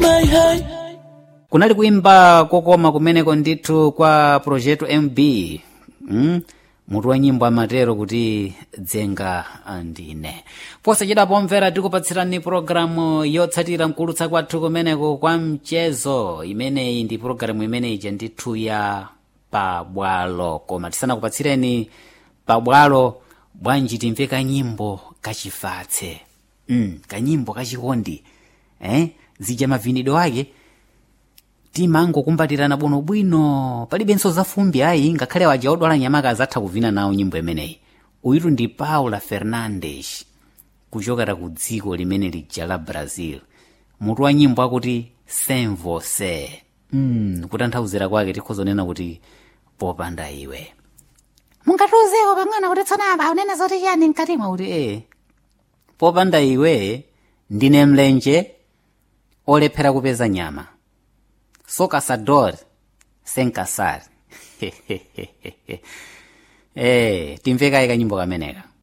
my high. kunali kuimba kokoma kumeneko ndithu kwa projeto mb mm? mutu wa nyimbo amatero kuti dzenga ndine posachedwa pomvera tikupatsirani pologalamu yotsatira mkulutsa kwathu kumeneko kwa mchezo imeneyi ndi pologalamu imeneyi ija ndithu ya pabwalo koma tisanakupatsireni pabwalo bwanji timve kanyimbo kachifatse mm, kanyimbo kachikondi eh? zija mavinidwe ake timangokumbatirana bwinobwino palibenso zafumbi ayi ngakhale waja odwala nyamaka azatha kuvina nawo nyimbo imeneyi uyitu ndi paula fernandes kuchokera ku dziko limene lija la brazil mutu wa nyimbo akuti sem você mm, kutanthauzira kwake tikhozonena kuti popanda iwe mungatiuzeko pang'ono kuti tsonapa unene zoti chiyani mkatimwa kuti e popanda iwe ndine mlenje olephera kupeza nyama sou caçador sem caçar. é, timveka kanyimbo kameneka